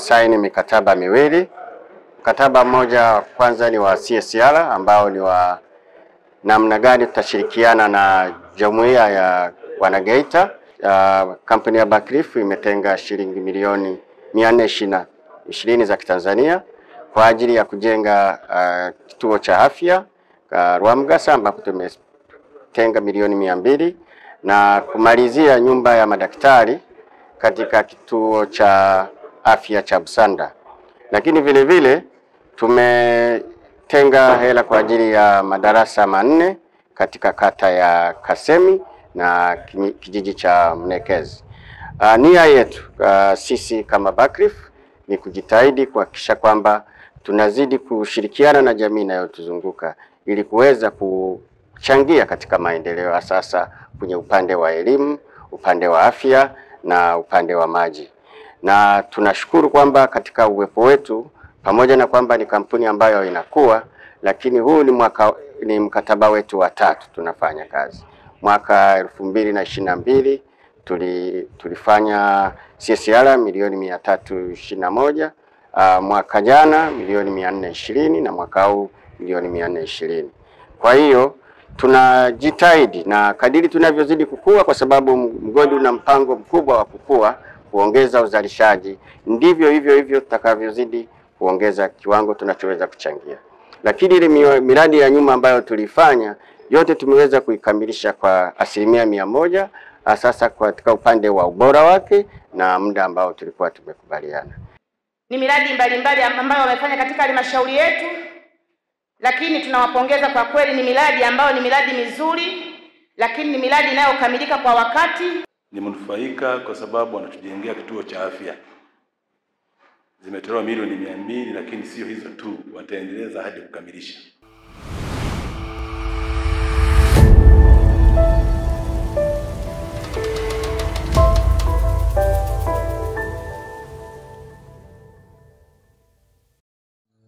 tumesaini mikataba miwili. Mkataba mmoja wa kwanza ni wa CSR ambao ni wa namna gani tutashirikiana na jumuiya ya Wanageita. Uh, kampuni ya Buckreef imetenga shilingi milioni mia nne ishirini za Kitanzania kwa ajili ya kujenga uh, kituo cha afya uh, Rwamgasa ambapo tumetenga milioni mia mbili na kumalizia nyumba ya madaktari katika kituo cha afya cha Busanda, lakini vile vile tumetenga hela kwa ajili ya madarasa manne katika kata ya Kasemi na kijiji cha Mnekezi. Uh, nia yetu uh, sisi kama Buckreef ni kujitahidi kuhakikisha kwamba tunazidi kushirikiana na jamii inayotuzunguka ili kuweza kuchangia katika maendeleo ya sasa kwenye upande wa elimu, upande wa afya na upande wa maji. Na tunashukuru kwamba katika uwepo wetu pamoja na kwamba ni kampuni ambayo inakuwa, lakini huu ni mwaka, ni mkataba wetu wa tatu tunafanya kazi. Mwaka elfu mbili na ishirini na mbili tuli, tulifanya CSR milioni mia tatu ishirini na moja uh, mwaka jana milioni mia nne ishirini na mwaka huu milioni mia nne ishirini. Kwa hiyo tunajitahidi na kadiri tunavyozidi kukua, kwa sababu mgodi una mpango mkubwa wa kukua, kuongeza uzalishaji, ndivyo hivyo hivyo tutakavyozidi kuongeza kiwango tunachoweza kuchangia. Lakini ile miradi ya nyuma ambayo tulifanya yote tumeweza kuikamilisha kwa asilimia mia moja sasa katika upande wa ubora wake na muda ambao tulikuwa tumekubaliana. Ni miradi mbalimbali ambayo wamefanya katika halmashauri yetu, lakini tunawapongeza kwa kweli. Ni miradi ambayo ni miradi mizuri, lakini ni miradi inayokamilika kwa wakati. Nimenufaika kwa sababu wanatujengea kituo cha afya, zimetolewa milioni mia mbili, lakini sio hizo tu, wataendeleza hadi kukamilisha.